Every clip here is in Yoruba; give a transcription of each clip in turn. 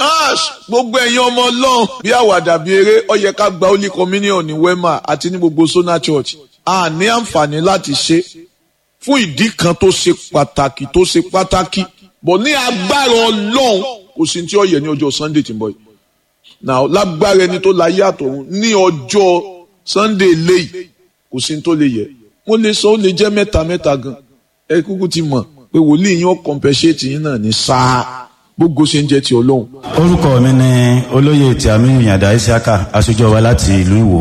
cash gbogbo ẹ̀yin ọmọ ọlọ́run bí àwàdà bí eré ó yẹ ká gba holy communion ní wema àti ní gbogbo sona church a ní àǹfààní láti ṣe fún ìdí kan tó ṣe pàtàkì tó ṣe pàtàkì bọ̀ ní agbára ọlọ́run kò sí tí ó yẹ ní ọjọ́ sunday tí ń bọ̀ yìí now lágbára ẹni tó láyé àtọ̀run ní ọjọ́ sunday léyìí kò sí tó lè yẹ mo lè sọ ó lè jẹ́ mẹ́ta mẹ́ta gan ẹ kúkú ti mọ̀ pé wòlíì yín ó compensate yín náà ní sáà gbogbo ṣe ń jẹ́ ti ọlọ́run. orúkọ mi ni olóyè tí àmì ìyàndá isiaka aṣojú wa láti ìlú ìwò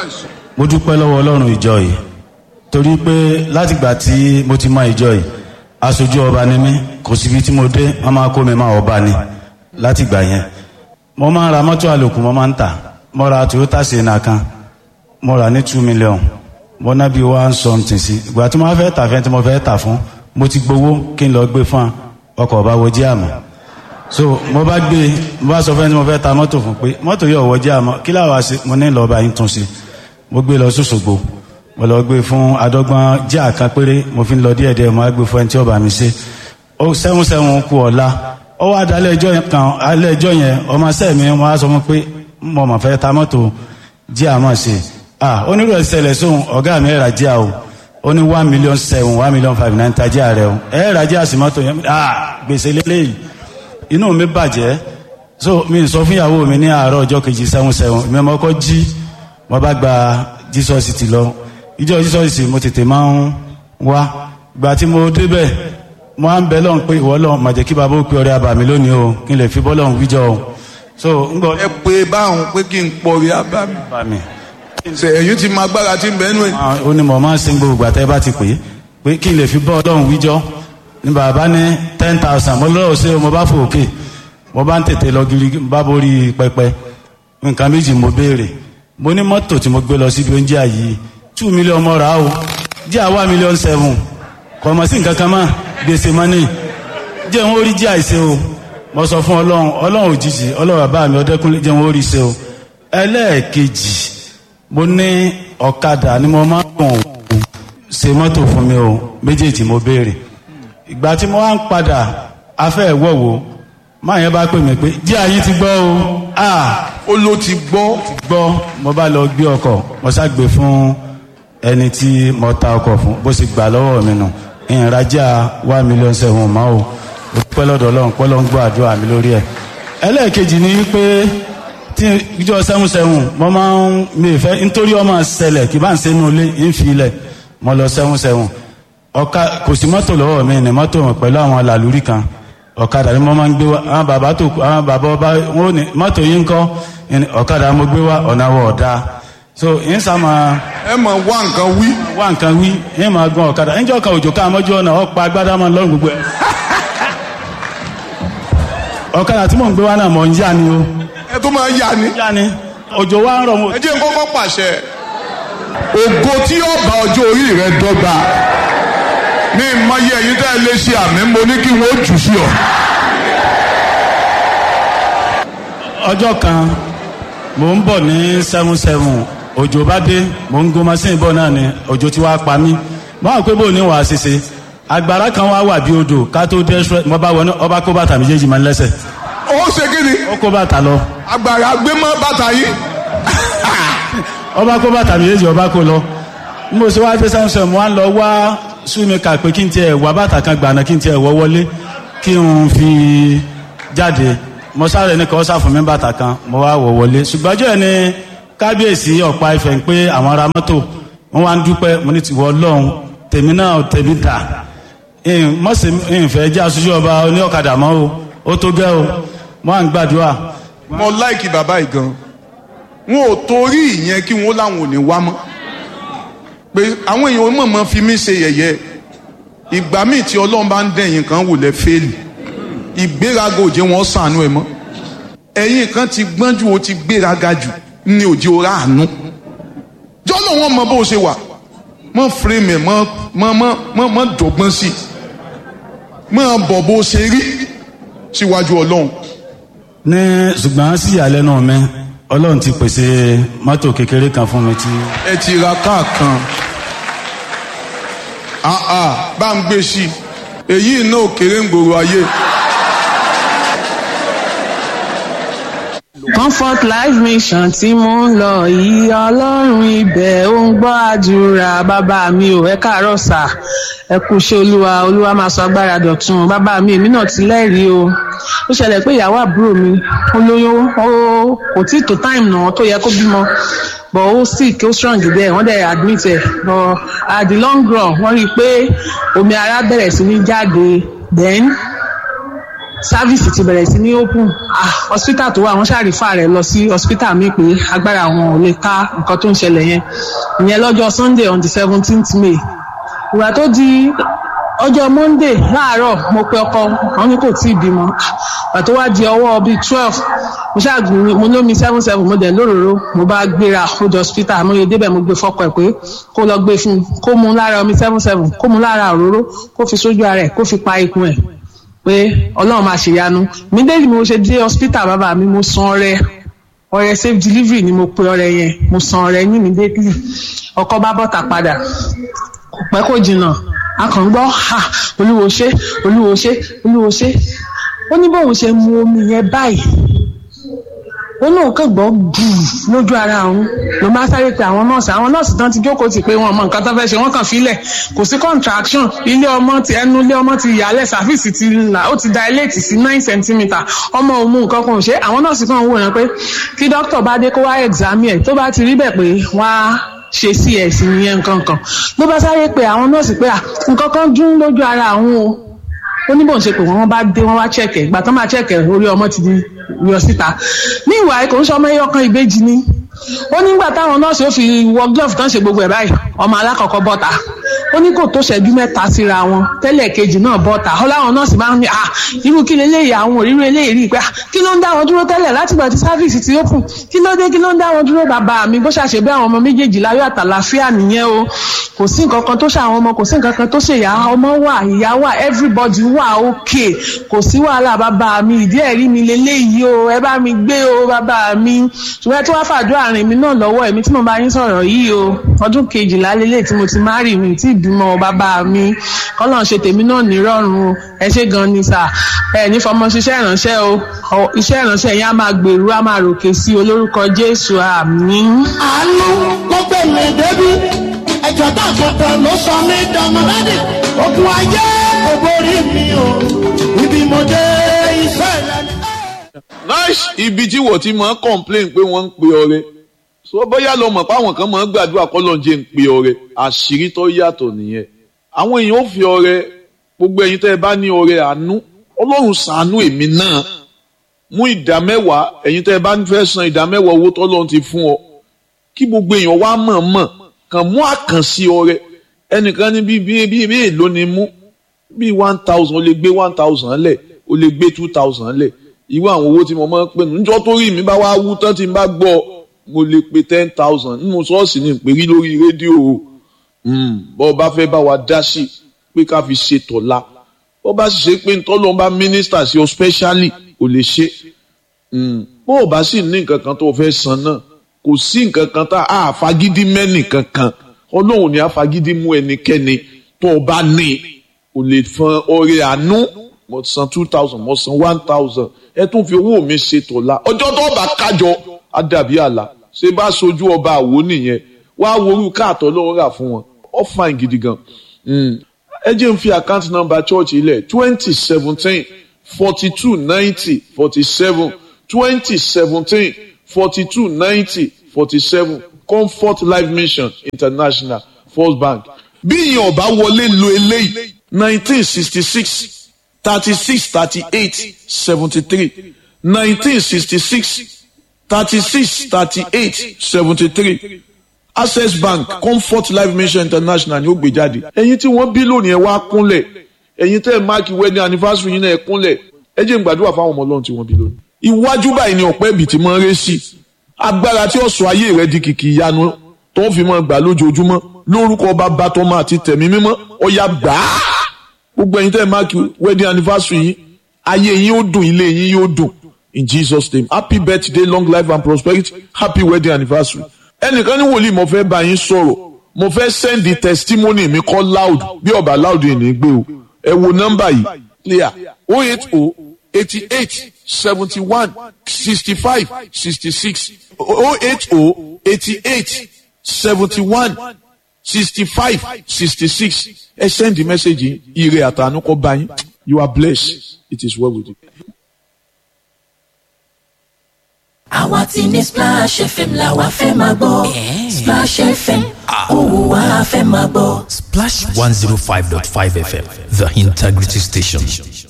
mo dúpẹ́ lọ́wọ́ ọlọ́run ìjọ yìí torí pé látìgbà tí mo ti mọ ìjọ yìí aṣojú ọba ni mí kò síbi tí mo dé wọn máa kó mi máa ọba ni látìgbà yẹn mo máa ń ra mọ́tò àlòkù mo máa ń tà mo ra toyota sienna kan mo rà ní two million mo ná bí one something sí ìgbà tí mo fẹ́ tà fẹ́ tí mo fẹ́ tà fún mo ti gbowó kí n lọ gbé fún ọkọ̀ ọba wo jẹ́ àmọ́ so mo bá gbé mo bá sọ fẹ́ tí mo fẹ́ ta mọ́tò fún pé mọ́tò yóò wọ jẹ́ àmọ́ kí láwa ṣe mo ní lọ́ọ́ bá yín tún ṣe mo gbé lọ sọ́sọ́gbó mo lọ gbé fún adọ́gbọ́n jẹ́ àká péré mo fi ń lọ díẹ̀ díẹ̀ mo á gbé fún ẹni tí ó bá mi ṣe ó sẹ́wọ̀n sẹ́wọ̀n kú ọ̀la ó wá dalẹ̀ ẹjọ́ yẹn kan alẹ́ ẹjọ́ yẹn ọmọ sẹ́ẹ̀ mi wọ́n á sọ fún pé mo mà fẹ́ ta mọ́tò jẹ́ àmọ́ ṣe ah onírú ẹ̀sẹ̀lẹ̀ sóhun ọ̀gá mi ẹ̀rà jẹ́ o ó ní one million seven one million five nine tajà rẹ o ẹ̀rà jẹ́ àsìmọ́tò yẹn ah gbèsè lélẹ́yìí inú mi bàjẹ́ so mi sọ fún ìyàwó mi ní àárọ̀ ọjọ́ kejì sẹ́wọ̀n sẹ́wọ̀n mi ọmọ kọ́ jí mo bá gba jesus ti lọ ìjọ jesus mo tètè máa ń wá gba tí mo débẹ̀ mo á ń bẹ lọ́hùn pé ìwọ lọ́hùn màjẹ́ kí bàbá ó pe ọrẹ àbàmì lónìí o kí n lè fi bọ́lọ́hùn wíjọ o so ń gbọ́. ẹ pé báwọn pé kí n pọrí abámi àbàmì ṣe ẹ̀yin ti máa gbára tí ń bẹ́ẹ̀ nù ẹ̀. ó ní mo máa ń sin gbogbo àtẹ́ bá ti pè é pé kí n lè fi bọ́ọ̀lọ́hùn wíjọ ní bàbá ní ten thousand mo lọ́wọ́ sí mo bá fò òkè mo bá ń tètè lọ gírí bá borí pẹpẹ nǹkan méjì mo béèrè mo ní mọ́tò tí mo gbé lọ síbi oúnjẹ yìí two million mo rà á o jẹ́ àwa million seven kò mọ̀ sí nǹkan kan mọ́ gbèsè mọ́nì jẹ́ ń orí jẹ́ àìsè o mo sọ fún ọlọ́run ọlọ́run òjijì ọlọ́run bàbá mi ọdẹ́kùnlé jẹ́ ń orí ṣe o ẹlẹ́ẹ̀kejì mo ní ọ̀kadà ni mo máa ń gùn ṣe mọ́tò fún mi o méjèèjì mo béèrè ìgbà tí mo wá ń padà afẹ́ ìwọ̀wò máa yẹn bá pè mí pé jí àyín ti gbọ́ o ah ó ló ti gbọ́ gbọ́ mo bá lọ gbé ọkọ̀ mo ṣàgbé fún ẹni tí mo ta ọkọ̀ fún bó ṣe gbà lọ́wọ́ mi nù ìrìnàjà one million seven mọ́ o mo dúpẹ́ lọ́dọ̀ ọlọ́run pẹ́ ló ń gbọ́ àdúrà mi lórí ẹ̀ ẹlẹ́ẹ̀kejì ni pé tí ìjọ seven seven mo máa ń mi ìfẹ́ nítorí ọmọ ṣẹlẹ̀ kí bá ń ṣe inú ilé ń fi ilẹ̀ mo lọ seven seven ọ̀ka kò sí mọ́tò lọ́wọ́ mi ní mọ́tò pẹ̀lú àwọn làlúrí kan ọ̀kadà ni mo máa ń gbé wá àwọn bàbá tó àwọn bàbá ọba wọn ò ní mọ́tò yín kọ́ ọ̀kadà mo gbé wá ọ̀nà wọ̀ ọ̀dà so yín sá máa ẹ mọ̀ wá nǹkan wí. wá nǹkan wí yín máa gan ọ̀kadà níjọ́ kan òjò ká mọ́jú ọ̀nà ọ̀pá agbádá máa lọ́rùn gbogbo ẹ̀. ọ̀kadà tí mò ń gbé wá náà mọ̀ ń yá ni o ẹ tó máa yá ni. yá ni òjò wa ń rọ̀ mo. ẹ jẹ́ n kọ́kọ́ pàṣẹ. ògo tí yóò bá ọjọ́ orí rẹ dọ́gba ní ìmọ̀ye ẹ̀yin tẹ́ ẹ lé ṣe àmì mo ní kí wọ́n jù sí ọ. ọjọ́ kan mò ń bọ̀ ní seven seven òjò bá dé mò ń gun machine bọ̀ náà ni òjò ti wá pa mí mo àwọn pé bò ní wàá ṣiṣe agbára kan wá wà bí odò ká tó dé express mo bá wọnú ọba kó bàtà méjèèjì máa ń lẹ́sẹ̀ ó ṣe kí ni ó kó bàtà lọ agbára gbé mọ́ bàtà yìí. ọba kó bàtà méjèèjì ọba kó lọ mo ṣe wá dé seven seven mo wá ń lọ wá súnmíkà pé kí n tiẹ̀ wá bàtà kan gbàna kí n tiẹ̀ wọ́ wọlé kí n fi jáde mo sáré ní kọ́ sáfún mi bàtà kan mo wá wọ̀ wọlé ṣùgbọ́n ọjọ́ yẹn ni kábíyèsí ọ̀pá ìfẹ́ ń pé àwọn ará mọ́tò wọ́n wá ń dúpẹ́ mo ní tiwọ́ ọlọ́run tèmi náà tèmi dà mọ̀sí ìfẹ́ jẹ́ aṣojú ọba oní ọ̀kadà mọ́ o ó tó gẹ́ o mo wá ń gbàdúrà. mo láìkì bàbá yìí gan wọn ò torí ìyẹn kí wọn láwọn ò ní wá mọ́ pé àwọn èèyàn mọ̀mọ́ fi mí ṣe yẹ̀yẹ́ ìgbà míì tí ọlọ́run bá ń dẹ̀yìn kan wò lẹ́ fẹ́ẹ̀lì ìgbéraga òjé wọn sànú ẹ mọ́ ẹ̀yin kan ti gbọ́n jù ó ti gbéraga jù ní òjé ọ̀rá àánú jọ́lọ̀ wọn mọ bó ṣe wà mọ fírèmì ẹ mọ mọ mọ mọ dọ̀gbọ́n sí mọ bọ̀ bó ṣe rí síwájú ọlọ́run. ní ṣùgbọ́n sí ìyàlẹ́nu mi ọlọ́run ti pèsè mọ́tò kékeré kan fún mi tí. ẹ ti ra káà kan ah ah bá ń gbé sí i èyí náà kéré ń gbòòrò ayé comfort life mission tí mo ń lọ yìí ọlọ́run ibẹ̀ ó ń gbọ́ àdúrà bàbá mi ò ẹ káàárọ̀ sà ẹ kú iṣẹ́ olúwa olúwa máa sọ agbára dọ̀tun bàbá mi èmi náà ti lẹ́rìí o ó ṣẹlẹ̀ pé ìyàwó àbúrò mi ó lóyún ó kò tí tó time náà tó yẹ kó bímọ but ó sick ó strong there wọ́n dẹ̀ admit ẹ̀ but at the long run wọ́n rí i pé omi ara bẹ̀rẹ̀ sí ní jáde then sáfíìsì ti bẹ̀rẹ̀ sí ní open ah hospital tó wà wọ́n ṣàrífà rẹ̀ lọ sí hospital mi pé agbára àwọn ò lè ká nǹkan tó ń ṣẹlẹ̀ yẹn ìyẹn lọ́jọ́ sunday on the seventeenth may ìgbà tó di ọjọ́ monday láàárọ̀ mo pe ọkọ wọn ní kò tí ì bímọ ìgbà tó wá di ọwọ́ bíi twelve mo ṣáàgbìn mo lómi seven seven mo dẹ̀ lóróró mo bá gbéra ó di hospital mo yẹ débẹ̀ mo gbé fọ́kọ ẹ̀ pé kó lọ gbé fún un kó mu lára omi seven seven kó mu lára òróró kó fi sójú ara ẹ̀ kó fi pa ikùn ẹ̀ pé ọlọ́run máa ṣèyanu mi déjì mo ṣe dé hospital bàbá mi mo san ọrẹ ọrẹ safe delivery ni mo pe ọrẹ yẹn mo san ọrẹ ní mi déjì ọkọ bá bọ́ta padà kò pẹ́ kò jìnnà a kàn ń gbọ́ ha olúwo ṣe olúwo ṣe olúwo ṣe ó ní bóun ṣe mu omi yẹn báyìí ó lóun kàn gbọ́ gbùù lójú ara òun ló máa sáré pe àwọn nọ́ọ̀sì àwọn nọ́ọ̀sì tán ti jókòó ti pé wọn mọ nǹkan tó fẹ́ ṣe wọ́n kàn fílẹ̀ kò sí contraction ilé ọmọ ti ẹnu ilé ọmọ ti yàlẹ̀ sàfíìsì ti là ó ti dilate sí nine centimetre ọmọ òun mú nǹkan kan ò ṣe àwọn nọ́ọ̀sì kan wò yẹn pé kí dókítà bá dé kó wá examine ẹ̀ tó bá ti rí bẹ̀ pé wọ́n á ṣe cs nìyẹn nǹkan kan ló bá sáré pe àwọn nọ́ọ̀sì pé nǹkan kan dún lójú ara àwọn o ó ní bóun ṣe pé wọ́n bá dé wọ́n wá chẹ̀kẹ̀ ìgbà tó máa chẹ̀kẹ̀ orí ọmọ ti di yọ síta ní ìwà ẹ̀kọ́ ń sọ ọmọ ẹyọkan ìbejì ni ó nígbà táwọn nọ́ọ̀sì ó fi wọ glove tán ṣe gbogbo ẹ̀ báyìí ọmọ alákọ̀ọ́kọ́ bọ́ta ó ní kò tó ṣẹ́jú mẹ́ta síra wọn tẹ́lẹ̀ kejì náà bọ́ta ó láwọn nọ́ọ̀sì máa ń ní à irú kí leléyìí àwọn òrírú eléyìí rí i pé kí ló ń dá wọn dúró tẹ́lẹ̀ látìgbà tí sáfíìsì ti open kí ló dé kí ló ń dá wọn dúró bàbá mi bó ṣàṣe bí àwọn ọmọ méjèèjì láyọ̀ àtàlàfíà nìyẹn o kò sí nǹkan kan tó ṣe àwọn ọmọ kò sí nǹkan kan tó ṣe ìyá ọmọ wà ìyá wà everybody wà okay kò sí wàhálà bàbá mi ìdí ẹ̀rí mi leléyìí o ẹ bá mi gbé o bàbá mi ṣùgbọ́n tí wọ́n fàdúrà rìn mí náà lọ́wọ́ ẹ̀mí tí mo bá yín sọ̀rọ̀ yìí o ọdún kejìlá lélẹ̀ tí mo ti má rì mí tí ìbímọ bàbá mi kọ́lọ́n ṣe tèmi náà nírọ̀rùn o ẹ ṣe gan ni sà ẹ ní fọmọ ṣiṣẹ́ ìránṣẹ́ o iṣẹ́ ìránṣẹ́ yẹn á máa gbèrú á máa ròkè sí olórúkọ Jésù àmín. àánú ló gbẹ̀mí débi ẹ̀jọ̀ tá àkọ́kọ́ ló sọ mí dọmọlẹ́dì ogun ayé kò borí mi o ibi mo dé iṣẹ́ ìlànà. nice ibi tí wọ́n ti máa ń complain pé wọ́n ń pe ọrẹ so bóyá lọ mọ̀ pé àwọn kan máa ń gbàdúrà kọ́lọ́njẹ́ ń pe ọrẹ àṣírí tó yàtọ̀ nìyẹn àwọn èèyàn ò fi ọrẹ gbogbo ẹ̀yin tẹ́ ẹ bá ní ọrẹ àánú ọlọ́run ṣàánú èmi náà mú ìdá mẹ́wàá ẹ̀yin tẹ́ ẹ bá fẹ́ san ìdá mẹ́wàá owó tọ́lọ́run ti fún ọ kí gbogbo èèyàn wá mọ̀ mọ̀ kàn mú àkànṣe ọrẹ ẹnìkan ní bíi bíi bíi bíi èlò ni mú bíi one thousand o lè gbé one thousand lẹ̀ o lè gbé two thousand lẹ̀ irú àwọn owó tí mo máa ń pè nù níjọ́ tó rí mi bá wá wú tán tí n bá gbọ́ mo lè pe ten thousand nínú ṣọ́ọ̀ṣì ní ìpèrí lórí rédíò o bọ́ ọ bá fẹ́ bá wa dá sí pé ká fi ṣe tọ̀la bọ́ bá sì ṣe pé ntọ́lọ́ bá mínísítà sí ọ specially ò lè ṣe bó o bá sì ní nǹkan kan tó o fẹ́ san náà kò sí nǹkan kan tá a fagídí mẹ́nì kankan ọlọ́run ni a fagídí mú ẹnikẹ́ni tó o bá ní o lè fọn ọrẹ àánú mo san two thousand mo san one thousand ẹ tún fi owó mi ṣe tọ̀la ọjọ́ tó o bá kájọ á dàbí àlà ṣé bá sojú ọba àwo nìyẹn wá worú káàtọ́ lọ́wọ́ rà fún wọn ó fine gidi gan ẹ jẹ́ n fi account number church ilẹ̀ twenty seventeen forty two ninety forty seven twenty seventeen forty two ninety forty seven comfort life mission international first bank bí ìyẹn ọba wọlé lo eléyìí nineteen sixty six thirty six thirty eight seventy three nineteen sixty six thirty six thirty eight seventy three access bank comfort life mission international ni ó gbé jáde ẹ̀yin tí wọ́n bí lónìí ẹ wá kúnlẹ̀ ẹ̀yin tẹ́ ẹ máàkì wedding anniversary yín náà ẹ kúnlẹ̀ ẹ jẹ́ n gbàdúrà fáwọn ọmọ Ọlọ́run tí wọ́n bí lónìí. iwájú báyìí ni ọ̀pẹ́ ibì tí máa ń ré sí agbára tí ó sọ ayé rẹ di kìkì ìyanu tó ń fi máa gbà lójoojúmọ́ lórúkọ bàbá tọmọ àti tẹ̀mí mímọ́ ọ̀yà gbà á gbogbo ẹ̀yin tẹ́ ẹ máàkì wedding anniversary yín ayé yín ó dùn ilé yín yóò dùn in Jesus name happy birthday long life and prosperity happy wedding anniversary ẹnìkan ní wòlíì mo fẹ́ bá yín sọ̀rọ̀ mo fẹ́ sẹ́ndì testimony mi kọ́ loud bí ọba loud yìí ní gbé o ẹ wo nọ́mbà yìí clear o eight o eighty eight seventy one sixty five sixty six oh eight oh eighty eight seventy one sixty five sixty six ẹ send the message ire àtànú kọ bá yín you are blessed it is well with you. àwa ti ní splash fm la wa fẹ́ máa gbọ́ splash fm òun wa fẹ́ máa gbọ́. Splash 105.5 FM, the integrity station.